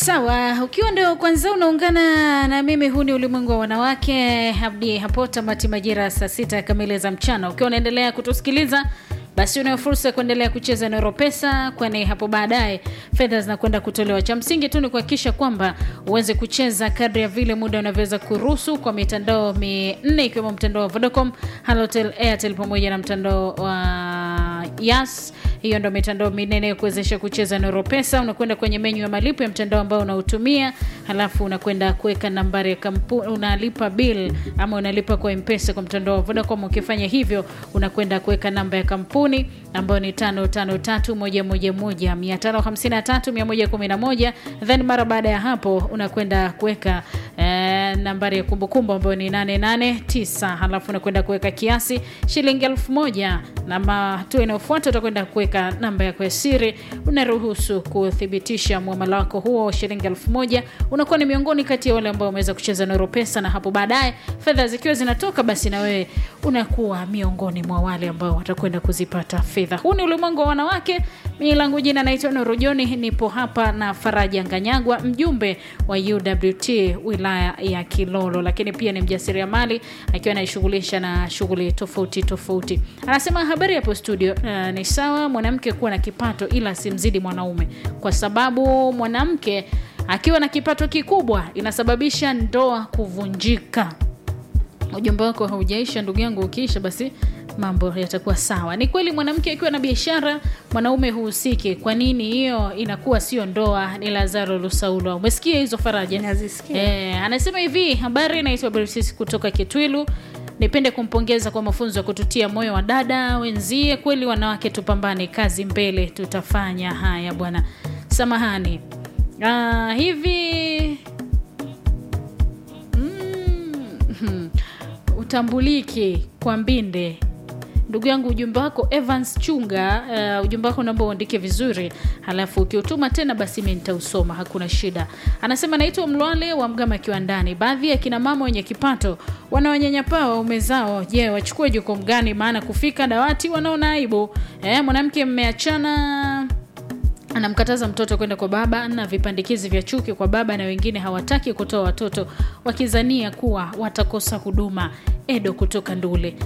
Sawa, ukiwa ndio kwanza unaungana na mimi, huu ni ulimwengu wa wanawake hadi hapo tamati majira saa sita kamili za mchana. Ukiwa unaendelea kutusikiliza basi unayo fursa ya kuendelea kucheza Noro Pesa, kwani hapo baadaye fedha zinakwenda kutolewa. Cha msingi tu ni kuhakikisha kwamba uweze kucheza kadri ya vile muda unavyoweza kuruhusu kwa mitandao minne ikiwemo mtandao wa Vodacom, Halotel, Airtel pamoja na mtandao wa Yas. Hiyo ndo mitandao minne ya kuwezesha kucheza Noro Pesa. Unakwenda kwenye menyu ya malipo ya mtandao ambao unautumia, halafu unakwenda kuweka nambari ya kampuni, unalipa bill ama unalipa kwa M-Pesa kwa mtandao wa Vodacom. Ukifanya hivyo, unakwenda kuweka namba ya kampuni ambayo ni 553111 553 then mara baada ya hapo unakwenda kuweka eh, nambari ya kumbukumbu ambayo ni 889 halafu unakwenda kuweka kiasi shilingi elfu moja na hatua inayofuata utakwenda kuweka namba yako ya siri. Unaruhusu kuthibitisha muamala wako huo shilingi elfu moja unakuwa ni miongoni kati ya wale ambao wameweza kucheza Noro Pesa, na hapo baadaye fedha zikiwa zinatoka, basi na wewe unakuwa miongoni mwa wale ambao watakwenda kuzipata fedha. Huu ni ulimwengu wa wanawake. Mimi langu jina naitwa Nuru Joni, nipo hapa na Faraja Nganyagwa, mjumbe wa UWT wilaya ya Kilolo, lakini pia ni mjasiriamali akiwa anajishughulisha na shughuli tofauti tofauti. Anasema habari hapo studio. Uh, ni sawa mwanamke kuwa na kipato ila simzidi mwanaume, kwa sababu mwanamke akiwa na kipato kikubwa inasababisha ndoa kuvunjika. Ujumbe wako haujaisha ndugu yangu, ukiisha basi mambo yatakuwa sawa. Ni kweli mwanamke akiwa na biashara mwanaume huhusiki. Kwa nini hiyo inakuwa sio ndoa? Ni Lazaro Lusaulwa. Umesikia hizo Faraja? Nazisikia. Eh, anasema hivi, habari, naitwa Bersisi kutoka Kitwilu. Nipende kumpongeza kwa mafunzo ya kututia moyo wa dada wenzie. Kweli wanawake, tupambane, kazi mbele, tutafanya haya bwana. Samahani. Ah, hivi mm, utambuliki kwa mbinde ndugu yangu, ujumbe wako Evans Chunga. Uh, ujumbe wako naomba uandike vizuri, halafu ukiutuma tena basi mimi nitausoma, hakuna shida. Anasema naitwa Mlwale wa Mgama Kiwandani. Baadhi ya kina mama wenye kipato wanawanyanyapaa waume zao. Je, wachukue jukumu gani? Maana kufika dawati wanaona aibu. Eh, mwanamke mmeachana anamkataza mtoto kwenda kwa baba na vipandikizi vya chuki kwa baba, na wengine hawataki kutoa watoto wakizania kuwa watakosa huduma. Edo kutoka Ndule.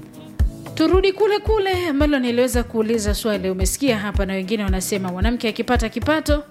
Turudi kule kule ambalo niliweza kuuliza swali, umesikia hapa, na wengine wanasema mwanamke akipata kipato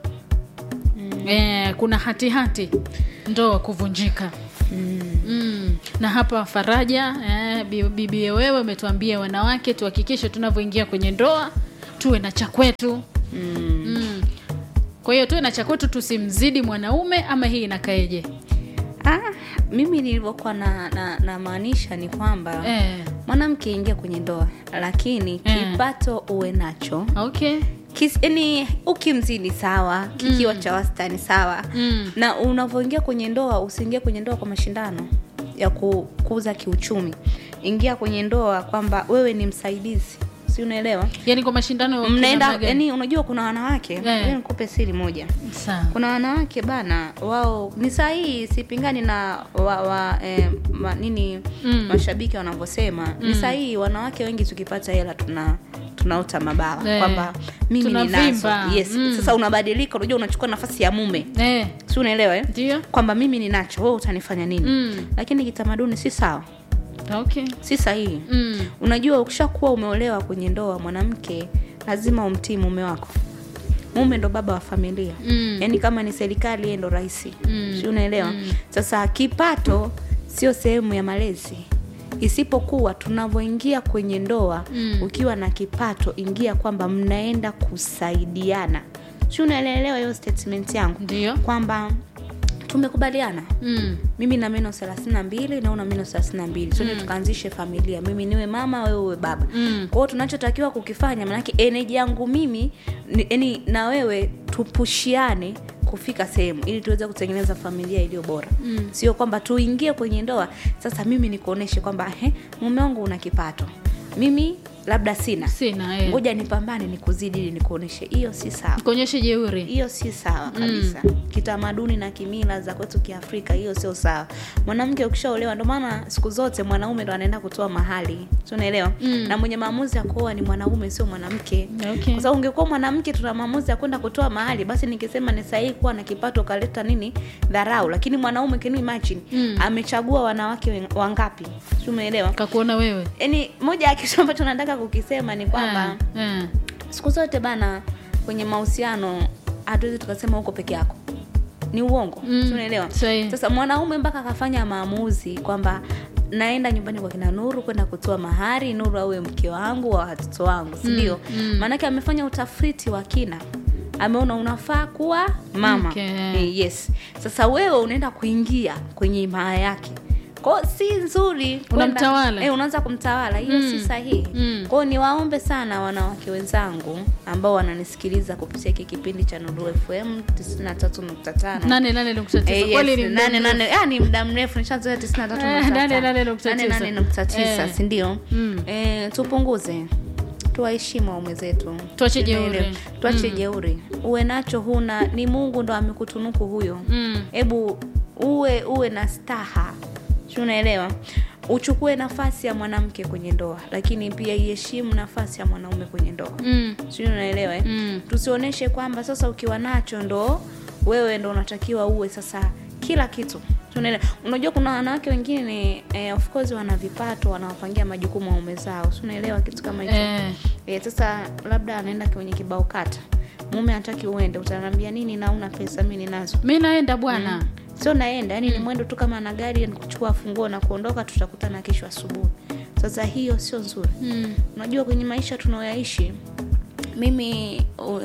mm. eh, kuna hatihati hati, ndoa kuvunjika mm. Mm. na hapa Faraja eh, bibi wewe umetuambia wanawake tuhakikishe tunavyoingia kwenye ndoa tuwe na cha kwetu mm. mm. kwa hiyo tuwe na cha kwetu, tusimzidi mwanaume, ama hii inakaeje? Ah, mimi nilivyokuwa na, na, na maanisha ni kwamba eh. mwanamke ingia kwenye ndoa lakini Eh. kipato uwe nacho Okay. Kis, yani ukimzidi sawa kikiwa cha wastani sawa Mm. na unavyoingia kwenye ndoa usiingie kwenye ndoa kwa mashindano ya kukuza kiuchumi ingia kwenye ndoa kwamba wewe ni msaidizi si unaelewa Yani kwa mashindano mnaenda kinamna gani? yani unajua kuna wanawake Eh. yeah. nikupe siri moja Sawa. kuna wanawake bana wao ni sahihi sipingani na wa, wa, eh, ma, nini Mm. mashabiki wanavyosema ni sahihi wanawake wengi tukipata hela tuna tunaota mabawa Eh. kwamba mimi ninazo Tunavimba. yes Mm. sasa unabadilika unajua unachukua nafasi ya mume Eh. si unaelewa eh? Ndio. kwamba mimi ninacho wewe utanifanya nini Mm. lakini kitamaduni si sawa Okay. si sahihi Mm. unajua ukishakuwa umeolewa kwenye ndoa mwanamke lazima umtii mume wako mume ndo baba wa familia Mm. yaani kama ni serikali yeye ndo rahisi Mm. si unaelewa Mm. sasa kipato sio sehemu ya malezi isipokuwa tunavyoingia kwenye ndoa Mm. ukiwa na kipato ingia kwamba mnaenda kusaidiana si unaelewa hiyo statement yangu Ndio. kwamba tumekubaliana Mm. mimi na meno thelathini na mbili na una meno thelathini na mbili sote tukaanzishe familia mimi niwe mama wewe uwe baba Mm. kwa hiyo tunachotakiwa kukifanya maanake eneji yangu mimi ni, yani na wewe tupushiane kufika sehemu ili tuweze kutengeneza familia iliyo bora Mm. sio kwamba tuingie kwenye ndoa sasa mimi nikuoneshe kwamba he mume wangu una kipato mimi labda sina sina eh. ngoja nipambane nikuzidi ili nikuoneshe hiyo si sawa kuonyesha jeuri hiyo si sawa kabisa kitamaduni na kimila za kwetu kiafrika hiyo sio sawa mwanamke ukishaolewa ndio maana siku zote mwanaume ndo anaenda kutoa mahali si unaelewa Mm. na mwenye maamuzi ya kuoa ni mwanaume sio mwanamke okay. kwa sababu ungekuwa mwanamke tuna maamuzi ya kwenda kutoa mahali basi nikisema ni sahihi kuwa na kipato ukaleta nini dharau lakini mwanaume can you imagine Mm. amechagua wanawake wen- wangapi si umeelewa kakuona wewe yaani moja ya kitu ambacho nataka kukisema ni kwamba Eh, eh. siku zote bana kwenye mahusiano hatuwezi tukasema huko peke yako ni uongo Mm, si unaelewa sahihi. sasa mwanaume mpaka akafanya maamuzi kwamba naenda nyumbani kwa kina nuru kwenda kutoa mahari nuru awe mke wangu wa watoto wangu sindio mm. maanake amefanya utafiti wa kina ameona unafaa kuwa mama Okay. eh, yes sasa wewe unaenda kuingia kwenye imaa yake kwao si nzuri kwenda- Unamtawala. eh, unaanza kumtawala hiyo Mm. si sahihi Mm. kwao niwaombe sana wanawake wenzangu ambao wananisikiliza kupitia hiki kipindi cha Nuru FM 93.5 nane nane nukta tisa. Eh, yes, Kweli ni muda nane, mrefu. nane. Ah, ni muda mrefu nishazoea 93.5. Eh, nane, nane nukta tisa. Nane, nane nukta tisa, Eh. si ndio Mm. eh, tupunguze tuwaheshimu waume zetu Tuache Tunaelewa. jeuri. tuache Mm. jeuri uwe nacho huna ni mungu ndo amekutunuku huyo Mm. hebu uwe uwe na staha si unaelewa uchukue nafasi ya mwanamke kwenye ndoa lakini pia iheshimu nafasi ya mwanaume kwenye ndoa Mm. sijui unaelewa eh? Mm. tusionyeshe kwamba sasa ukiwa nacho ndo wewe ndo unatakiwa uwe sasa kila kitu Tunaelewa. unajua kuna wanawake wengine eh, of course wana vipato wanawapangia majukumu waume zao si unaelewa kitu kama hicho Eh. eh, sasa labda anaenda kwenye kibao kata mume hataki uende utaniambia nini na una pesa mi ninazo mi naenda bwana sio naenda yani ni mwendo tu kama na gari ni kuchukua funguo na kuondoka tutakutana kesho asubuhi sasa hiyo sio nzuri Mm. unajua kwenye maisha tunayoyaishi mimi uh,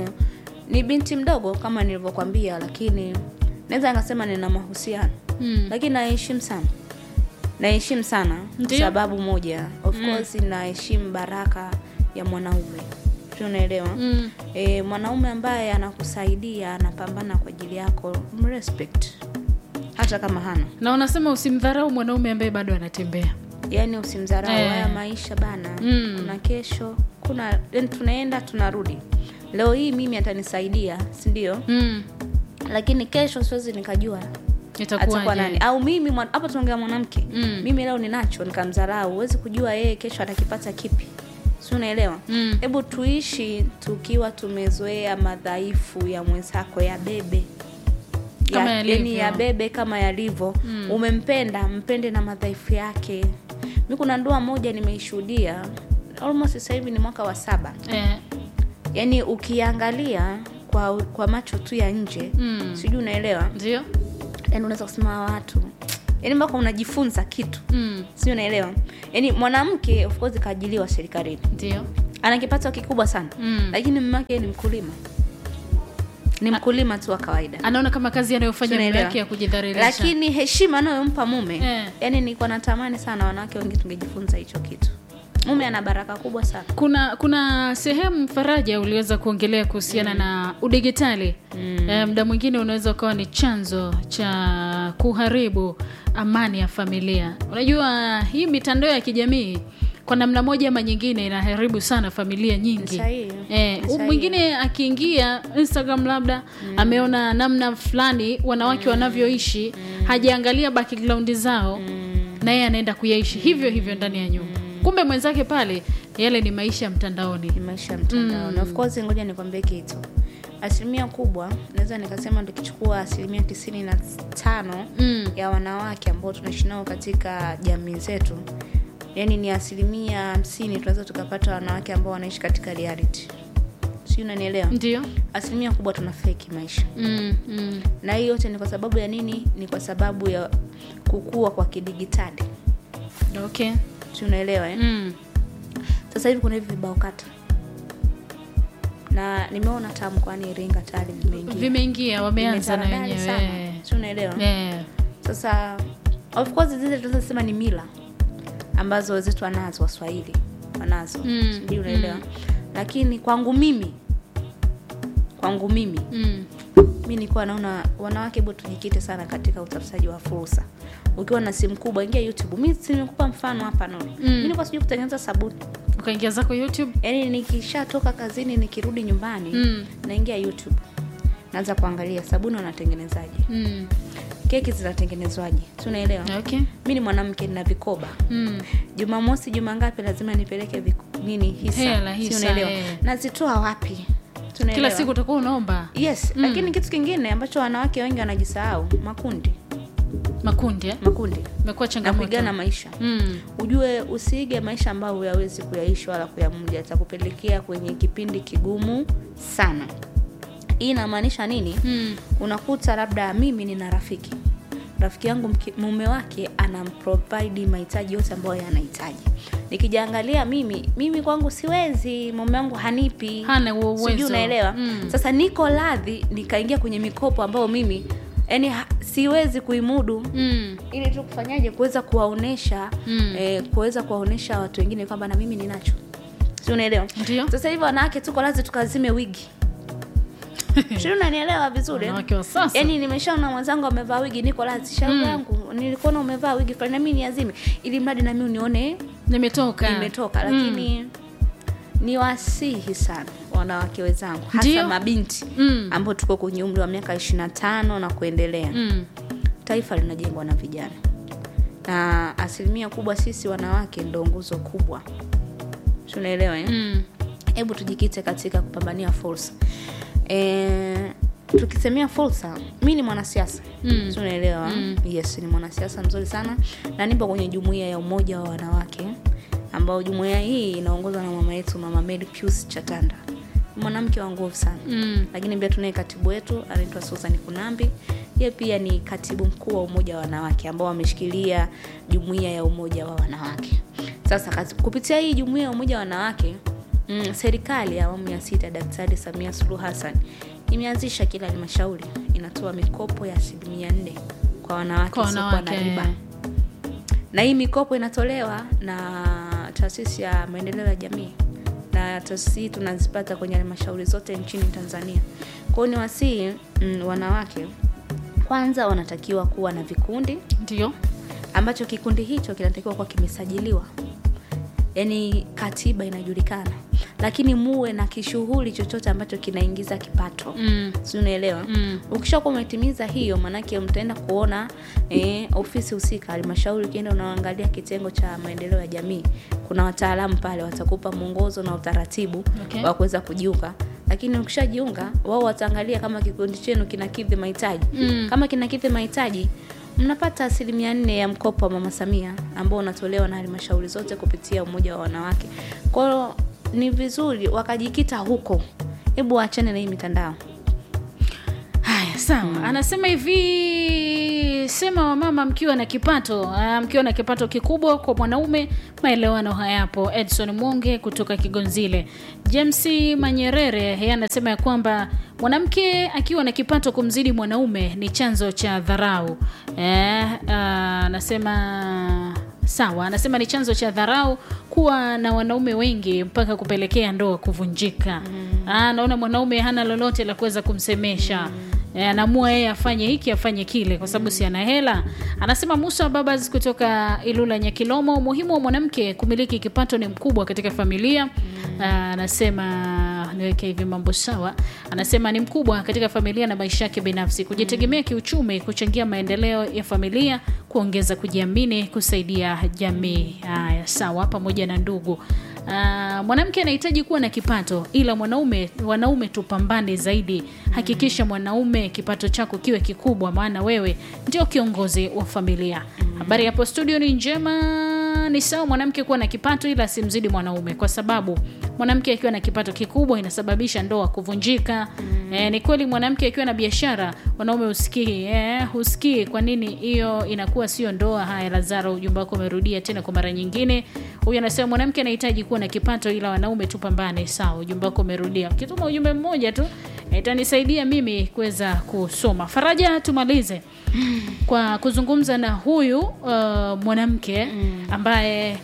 ni binti mdogo kama nilivyokwambia lakini naweza nikasema nina mahusiano Mm. lakini naheshimu sana naheshimu sana kwa Ndiyo. sababu moja of course naheshimu baraka ya mwanaume tunaelewa Mm. e, mwanaume ambaye anakusaidia anapambana kwa ajili yako mrespect hata kama hana na unasema usimdharau mwanaume ambaye bado anatembea yaani usimdharau Eh. haya maisha bana Mm. kuna kesho kuna yani tunaenda tunarudi leo hii mimi atanisaidia si ndio mm. lakini kesho siwezi nikajua atakuwa nani itakuwaje au mimi mwan- hapa tunaongea mwanamke Mm. mimi leo ninacho nikamdharau huwezi kujua yeye kesho atakipata kipi si unaelewa Mm. hebu tuishi tukiwa tumezoea madhaifu ya mwenzako ya bebe Kama ya, yalivyo. yani ya bebe kama yalivyo Mm. umempenda mpende na madhaifu yake mi kuna ndoa moja nimeishuhudia almost sasa hivi ni mwaka wa saba eh. yaani ukiangalia kwa kwa macho tu ya nje Mm. sijui unaelewa ndio yani unaweza kusema hawa watu yani mpaka unajifunza kitu mm. sijui unaelewa yaani mwanamke of course kaajiliwa serikalini ndio ana kipato kikubwa sana Mm. lakini mume wake ni mkulima ni mkulima tu wa kawaida anaona kama kazi anayofanya mume Tunaelewa. yake ya kujidhalilisha lakini heshima anayompa mume Eh. yani nilikuwa natamani sana wanawake wengi tungejifunza hicho kitu mume ana baraka kubwa sana kuna kuna sehemu faraja uliweza kuongelea kuhusiana na udigitali mm. e, muda mwingine unaweza ukawa ni chanzo cha kuharibu amani ya familia unajua hii mitandao ya kijamii kwa namna moja ama nyingine inaharibu sana familia nyingi Sahihi. Eh, Sahihi. mwingine akiingia instagram labda ameona namna fulani wanawake wanavyoishi hajaangalia background zao na yeye anaenda kuyaishi hivyo hivyo ndani ya nyumba kumbe mwenzake pale yale ni maisha ya mtandaoni ni maisha ya mtandao mm. of course ngoja nikwambie kitu asilimia kubwa naweza nikasema tukichukua asilimia tisini na tano Mm. ya wanawake ambao tunaishi nao katika jamii zetu yani ni asilimia hamsini tunaweza tukapata wanawake ambao wanaishi katika reality si unanielewa ndio asilimia kubwa tuna feki maisha mm, mm. na hii yote ni kwa sababu ya nini ni kwa sababu ya kukua kwa kidigitali okay si unaelewa eh? mm. sasa hivi kuna hivi vibao kata na nimeona taa mkoani iringa tayari vimeingia vimeingia wameanza na Vimetaradari wenyewe sana. eh. si unaelewa Eh. sasa of course zile tunazosema ni mila ambazo wenzetu wanazo waswahili wanazo Mm, sijui unaelewa lakini kwangu mimi kwangu mimi Mm. mi nilikuwa naona wanawake hebu tujikite sana katika utafutaji wa fursa ukiwa na simu kubwa ingia youtube mi nimekupa mfano hapa no Mm. mi nilikuwa sijui kutengeneza sabuni ukaingia zako youtube yaani nikishatoka kazini nikirudi nyumbani Mm. naingia youtube naanza kuangalia sabuni wanatengenezaje mm. keki zinatengenezwaje tunaelewa okay mi ni mwanamke nina vikoba mm. jumamosi juma ngapi lazima nipeleke viku, nini hisa, Hela, Si hisa, unaelewa eh. nazitoa wapi kila tunaelewa siku utakuwa unaomba yes lakini kitu kingine ambacho wanawake wengi wanajisahau makundi makundi eh? makundi imekuwa na changamoto kuigana maisha mm. ujue usiige maisha ambayo huyawezi kuyaishi wala kuyamuja atakupelekea kwenye kipindi kigumu sana hii inamaanisha nini Mm. unakuta labda mimi nina rafiki rafiki yangu mke- mume wake anamprovide mahitaji yote ambayo yanahitaji nikijaangalia mimi mimi kwangu siwezi mume wangu hanipi Hana huo uwezo. Sijui unaelewa Mm. sasa niko radhi nikaingia kwenye mikopo ambayo mimi yani siwezi kuimudu Mm. ili tu kufanyaje kuweza kuwaonesha Mm. eh, kuweza kuwaonesha watu wengine kwamba na mimi ninacho si unaelewa Ndio. sasa hivi wanawake tuko lazi tukazime wigi si unanielewa vizuri Wanawake wa sasa. yaani nimeshaona mwenzangu amevaa wigi niko lazi shauri yangu nilikuona umevaa wigi fulani nami niazime ili mradi nami unione nimetoka imetoka lakini ni wasihi sana wanawake wenzangu hasa Ndio. mabinti Mm. ambao tuko kwenye umri wa miaka ishiri na tano na kuendelea mm. taifa linajengwa na vijana na asilimia kubwa sisi wanawake ndo nguzo kubwa tunaelewa eh? Mm. hebu tujikite katika kupambania fursa e, tukisemea fursa mi ni mwanasiasa Mm. tunaelewa Mm. yes ni mwanasiasa mzuri sana na nipo kwenye jumuiya ya umoja wa wanawake ambao jumuiya hii inaongozwa na mama yetu mama Mary Pius Chatanda Ni mwanamke wa nguvu sana Mm. lakini pia tunaye katibu wetu anaitwa Susan Kunambi yeye pia ni katibu mkuu wa umoja wa wanawake ambao wameshikilia jumuiya ya umoja wa wanawake sasa kazi- kupitia hii jumuiya ya umoja wa wanawake mm, serikali ya awamu ya sita daktari samia suluhu hassan imeanzisha kila halmashauri inatoa mikopo ya asilimia nne kwa wanawake Kwa wasiokuwa na wanawake. riba na hii mikopo inatolewa na taasisi ya maendeleo ya jamii na taasisi hii tunazipata kwenye halmashauri zote nchini tanzania kwao ni wasii mm, wanawake kwanza wanatakiwa kuwa na vikundi ndio ambacho kikundi hicho kinatakiwa kuwa kimesajiliwa yaani katiba inajulikana lakini muwe na kishughuli chochote ambacho kinaingiza kipato mm. si unaelewa Mm. ukishakuwa umetimiza hiyo maanake mtaenda kuona eh, ofisi husika halmashauri ukienda unaangalia kitengo cha maendeleo ya jamii kuna wataalamu pale watakupa mwongozo na utaratibu Okay. wa kuweza kujiunga lakini ukishajiunga wao wataangalia kama kikundi chenu kinakidhi mahitaji Mm. kama kinakidhi mahitaji mnapata asilimia nne ya mkopo wa mama samia ambao unatolewa na halmashauri zote kupitia umoja wa wanawake kwao ni vizuri wakajikita huko hebu waachane na hii mitandao haya sawa anasema hivi sema wamama mkiwa na kipato ah, mkiwa na kipato kikubwa kwa mwanaume maelewano hayapo edson mwonge kutoka kigonzile james manyerere yeye anasema ya kwamba mwanamke akiwa na kipato kumzidi mwanaume ni chanzo cha dharau eh, ah, anasema sawa anasema ni chanzo cha dharau kuwa na wanaume wengi mpaka kupelekea ndoa kuvunjika mm. naona mwanaume hana lolote la kuweza kumsemesha mm. anaamua yeye afanye hiki afanye kile kwa sababu si ana hela anasema musa babas kutoka ilula nyakilomo umuhimu wa mwanamke kumiliki kipato ni mkubwa katika familia mm. anasema niweke hivi mambo sawa anasema ni mkubwa katika familia na maisha yake binafsi kujitegemea kiuchumi kuchangia maendeleo ya familia kuongeza kujiamini kusaidia jamii haya sawa pamoja na ndugu Ah, mwanamke anahitaji kuwa na kipato ila mwanaume wanaume tupambane zaidi hakikisha mwanaume kipato chako kiwe kikubwa maana wewe ndio kiongozi wa familia habari hapo studio ni njema ni sawa mwanamke kuwa na kipato ila asimzidi mwanaume kwa sababu mwanamke akiwa na kipato kikubwa inasababisha ndoa kuvunjika mm. e, ni kweli mwanamke akiwa na biashara wanaume husikii e, husikii kwa nini hiyo inakuwa sio ndoa haya lazaro ujumbe wako umerudia tena kwa mara nyingine huyu anasema mwanamke anahitaji kuwa na kipato ila wanaume tupambane sawa ujumbe wako umerudia kituma ujumbe mmoja tu itanisaidia mimi kuweza kusoma faraja tumalize kwa kuzungumza na huyu uh, mwanamke ambaye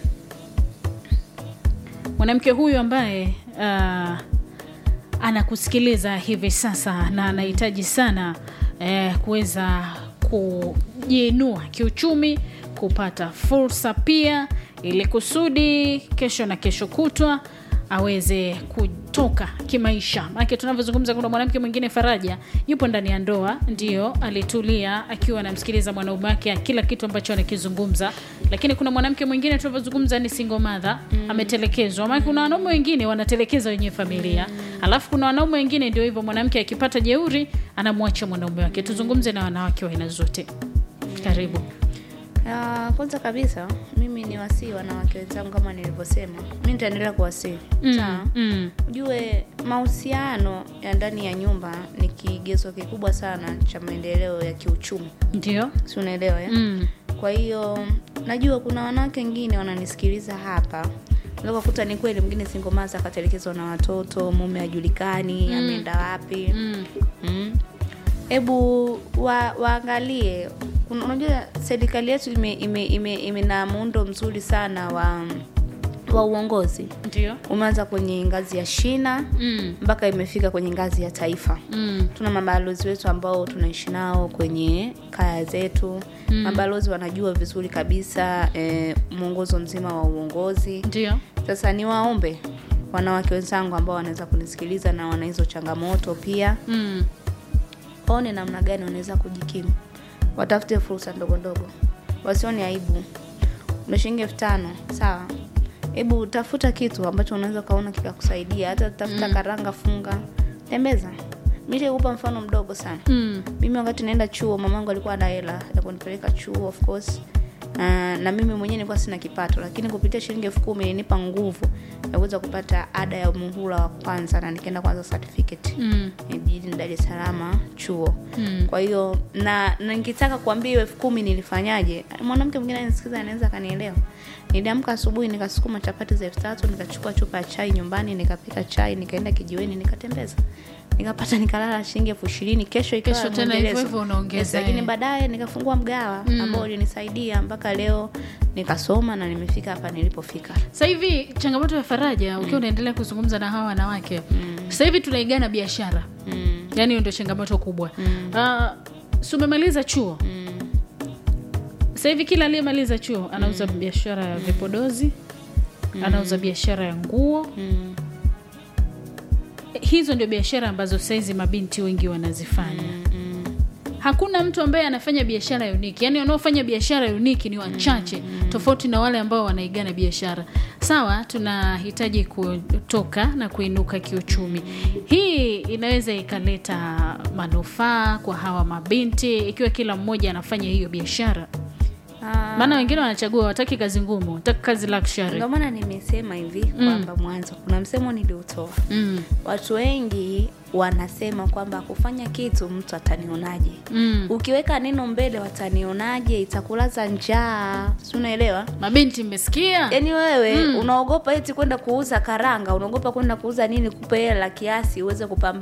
mwanamke huyu ambaye uh, anakusikiliza hivi sasa na anahitaji sana eh, kuweza kujiinua kiuchumi kupata fursa pia ili kusudi kesho na kesho kutwa aweze kutoka kimaisha. Maana tunavyozungumza, kuna mwanamke mwingine Faraja yupo ndani ya ndoa, ndio alitulia akiwa anamsikiliza mwanaume wake kila kitu ambacho anakizungumza, lakini kuna mwanamke mwingine tunavyozungumza ni single mother ametelekezwa. Maana kuna wanaume wengine wanatelekeza wenye familia, alafu kuna wanaume wengine ndio hivyo, mwanamke akipata jeuri anamwacha mwanaume wake. Tuzungumze na wanawake wa aina zote. Karibu. Ah, kwanza kabisa mimi ni wasii wanawake wenzangu kama nilivyosema, mi nitaendelea kuwasii sawa. Mm. Ujue mahusiano ya ndani ya nyumba ni kigezo kikubwa sana cha maendeleo ya kiuchumi, Ndio. si unaelewa ya? Mm. Kwa hiyo najua kuna wanawake wengine wananisikiliza hapa, unaweza kukuta ni kweli mwingine single mother akatelekezwa na watoto, mume hajulikani ameenda wapi. Mm. Mm. Hebu wa, waangalie. Kuna- Unajua serikali yetu ime, ime, ime, ime na muundo mzuri sana wa wa uongozi, Ndio. umeanza kwenye ngazi ya shina Mm. mpaka imefika kwenye ngazi ya taifa. Mm. Tuna mabalozi wetu ambao tunaishi nao kwenye kaya zetu. Mabalozi wanajua vizuri kabisa eh, mwongozo mzima wa uongozi. Ndio. Sasa niwaombe wanawake wenzangu ambao wanaweza kunisikiliza na wana hizo changamoto pia Mm. waone namna gani wanaweza kujikimu, watafute fursa ndogo ndogo, wasione aibu. Una shilingi elfu tano sawa, hebu tafuta kitu ambacho unaweza ukaona kikakusaidia, hata tafuta karanga, funga, tembeza. Mimi nitakupa mfano mdogo sana. Mm. Mimi wakati naenda chuo, mamangu alikuwa ana hela ya kunipeleka chuo of course. Na, na mimi mwenyewe nilikuwa sina kipato, lakini kupitia shilingi elfu kumi ilinipa nguvu ya kuweza kupata ada ya muhula wa kwanza na nikaenda kwanza certificate Mm. jijini Dar es Salaam chuo. Mm. Kwa hiyo na, na nikitaka kuambia hiyo elfu kumi nilifanyaje, mwanamke mwingine anisikiza anaweza akanielewa. Niliamka asubuhi nikasukuma chapati za elfu tatu nikachukua chupa ya chai nyumbani nikapika chai nikaenda kijiweni nikatembeza nikapata nikalala shilingi elfu ishirini kesho ikawa Kesho tena mwendelezo. hivyo hivyo unaongeza, Yes, lakini eh. baadaye nikafungua mgawa ambao ulinisaidia mpaka leo nikasoma na nimefika hapa nilipofika. Sasa hivi changamoto ya Faraja ukiwa unaendelea kuzungumza na hawa wanawake sasa hivi tunaigana biashara, Mm. yaani hiyo ndio changamoto kubwa. Ah, si umemaliza chuo Mm. sasa hivi kila aliyemaliza chuo anauza biashara ya vipodozi, anauza biashara ya nguo. Mm. Hizo ndio biashara ambazo saizi mabinti wengi wanazifanya. Mm. Hakuna mtu ambaye anafanya biashara uniki, yaani wanaofanya biashara uniki ni wachache, tofauti na wale ambao wanaigana biashara. Sawa, tunahitaji kutoka na kuinuka kiuchumi. Hii inaweza ikaleta manufaa kwa hawa mabinti ikiwa kila mmoja anafanya hiyo biashara, Ah. maana wengine wanachagua, wataki kazi ngumu, wataki kazi luxury. Ndio maana nimesema hivi kwamba mwanzo kuna msemo niliutoa. Mm, Watu wengi wanasema kwamba kufanya kitu mtu atanionaje. mm. Ukiweka neno mbele, watanionaje, itakulaza njaa, si unaelewa? Mabinti mmesikia? Yaani wewe unaogopa eti kwenda kuuza karanga, unaogopa kwenda kuuza nini, kupe hela kiasi uweze kupambana